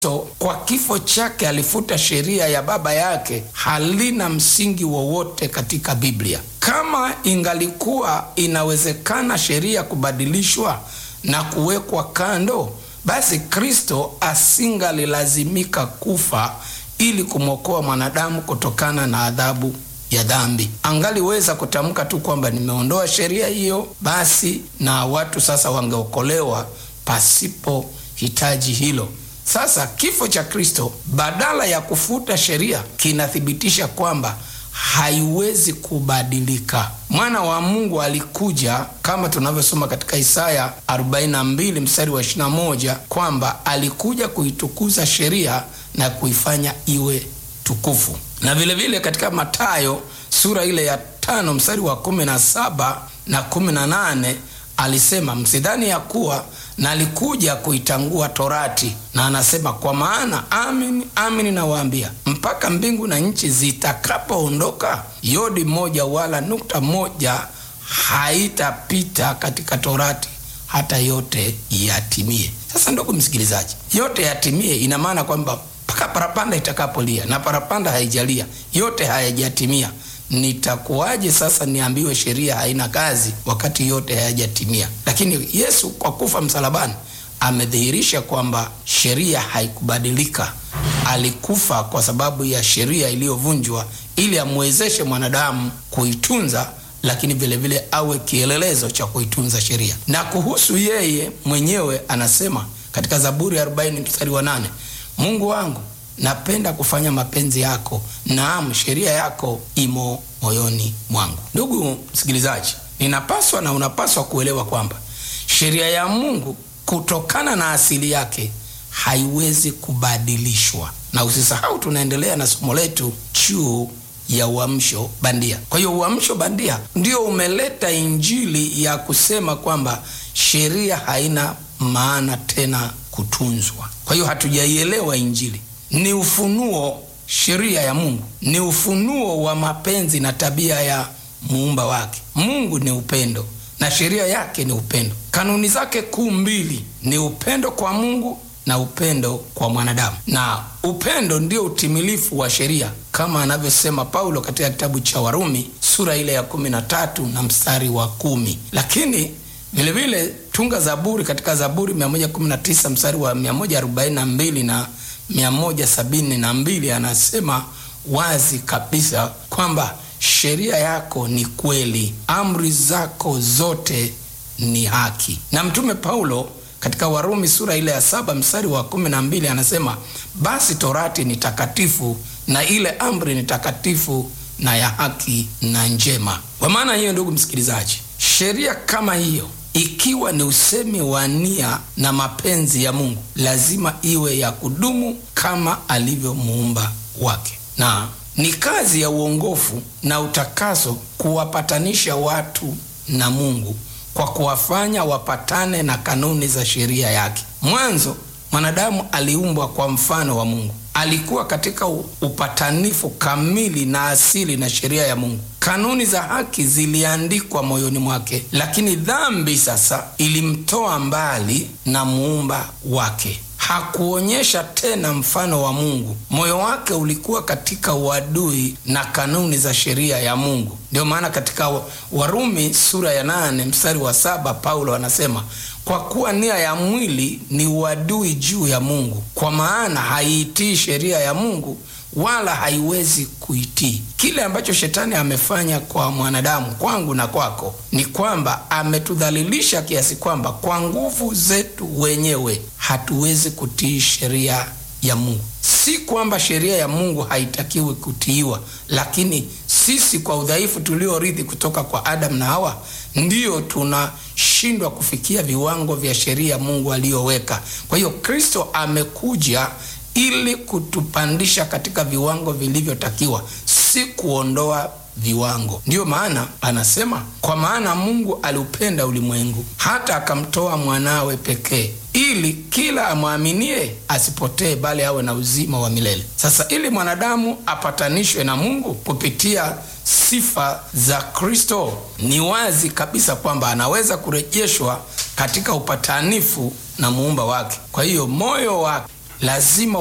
Kristo kwa kifo chake alifuta sheria ya baba yake halina msingi wowote katika Biblia. Kama ingalikuwa inawezekana sheria kubadilishwa na kuwekwa kando, basi Kristo asingalilazimika kufa ili kumwokoa mwanadamu kutokana na adhabu ya dhambi. Angaliweza kutamka tu kwamba nimeondoa sheria hiyo, basi na watu sasa wangeokolewa pasipo hitaji hilo. Sasa kifo cha Kristo badala ya kufuta sheria kinathibitisha kwamba haiwezi kubadilika. Mwana wa Mungu alikuja kama tunavyosoma katika Isaya 42 mstari wa 21 kwamba alikuja kuitukuza sheria na kuifanya iwe tukufu, na vilevile vile katika Mathayo sura ile ya tano mstari wa 17 na 18 alisema msidhani ya kuwa na alikuja kuitangua Torati, na anasema kwa maana amin amin nawaambia, mpaka mbingu na nchi zitakapoondoka, yodi moja wala nukta moja haitapita katika Torati hata yote yatimie. Sasa ndugu msikilizaji, yote yatimie ina maana kwamba mpaka parapanda itakapolia, na parapanda haijalia, yote hayajatimia Nitakuwaje sasa niambiwe sheria haina kazi wakati yote hayajatimia? Lakini Yesu kwa kufa msalabani amedhihirisha kwamba sheria haikubadilika. Alikufa kwa sababu ya sheria iliyovunjwa ili amwezeshe mwanadamu kuitunza, lakini vilevile vile awe kielelezo cha kuitunza sheria. Na kuhusu yeye mwenyewe anasema katika Zaburi 40 mstari wa 8, Mungu wangu napenda kufanya mapenzi yako, naam, sheria yako imo moyoni mwangu. Ndugu msikilizaji, ninapaswa na unapaswa kuelewa kwamba sheria ya Mungu kutokana na asili yake haiwezi kubadilishwa, na usisahau tunaendelea na somo letu juu ya uamsho bandia. Kwa hiyo uamsho bandia ndio umeleta injili ya kusema kwamba sheria haina maana tena kutunzwa. Kwa hiyo hatujaielewa injili ni ufunuo. Sheria ya Mungu ni ufunuo wa mapenzi na tabia ya muumba wake. Mungu ni upendo na sheria yake ni upendo. Kanuni zake kuu mbili ni upendo kwa Mungu na upendo kwa mwanadamu, na upendo ndio utimilifu wa sheria kama anavyosema Paulo katika kitabu cha Warumi sura ile ya kumi na tatu na mstari wa kumi. Lakini vilevile tunga Zaburi katika Zaburi 119 mstari wa 142 na 172 anasema wazi kabisa kwamba sheria yako ni kweli, amri zako zote ni haki. Na mtume Paulo katika Warumi sura ile ya saba mstari wa kumi na mbili anasema basi torati ni takatifu na ile amri ni takatifu na ya haki na njema. Kwa maana hiyo, ndugu msikilizaji, sheria kama hiyo ikiwa ni usemi wa nia na mapenzi ya Mungu, lazima iwe ya kudumu kama alivyo muumba wake, na ni kazi ya uongofu na utakaso kuwapatanisha watu na Mungu kwa kuwafanya wapatane na kanuni za sheria yake. Mwanzo mwanadamu aliumbwa kwa mfano wa Mungu, alikuwa katika upatanifu kamili na asili na sheria ya Mungu. Kanuni za haki ziliandikwa moyoni mwake, lakini dhambi sasa ilimtoa mbali na muumba wake. Hakuonyesha tena mfano wa Mungu. Moyo wake ulikuwa katika uadui na kanuni za sheria ya Mungu. Ndio maana katika Warumi sura ya nane mstari wa saba Paulo anasema kwa kuwa nia ya mwili ni uadui juu ya Mungu, kwa maana haiitii sheria ya Mungu wala haiwezi kuitii. Kile ambacho shetani amefanya kwa mwanadamu, kwangu na kwako, ni kwamba ametudhalilisha kiasi kwamba kwa nguvu zetu wenyewe hatuwezi kutii sheria ya Mungu. Si kwamba sheria ya Mungu haitakiwi kutiiwa, lakini sisi kwa udhaifu tuliorithi kutoka kwa Adamu na Hawa ndiyo tunashindwa kufikia viwango vya sheria Mungu aliyoweka. Kwa hiyo Kristo amekuja ili kutupandisha katika viwango vilivyotakiwa, si kuondoa viwango. Ndiyo maana anasema, kwa maana Mungu aliupenda ulimwengu hata akamtoa mwanawe pekee, ili kila amwaminie asipotee, bali awe na uzima wa milele. Sasa ili mwanadamu apatanishwe na Mungu kupitia sifa za Kristo, ni wazi kabisa kwamba anaweza kurejeshwa katika upatanifu na muumba wake. Kwa hiyo moyo wake lazima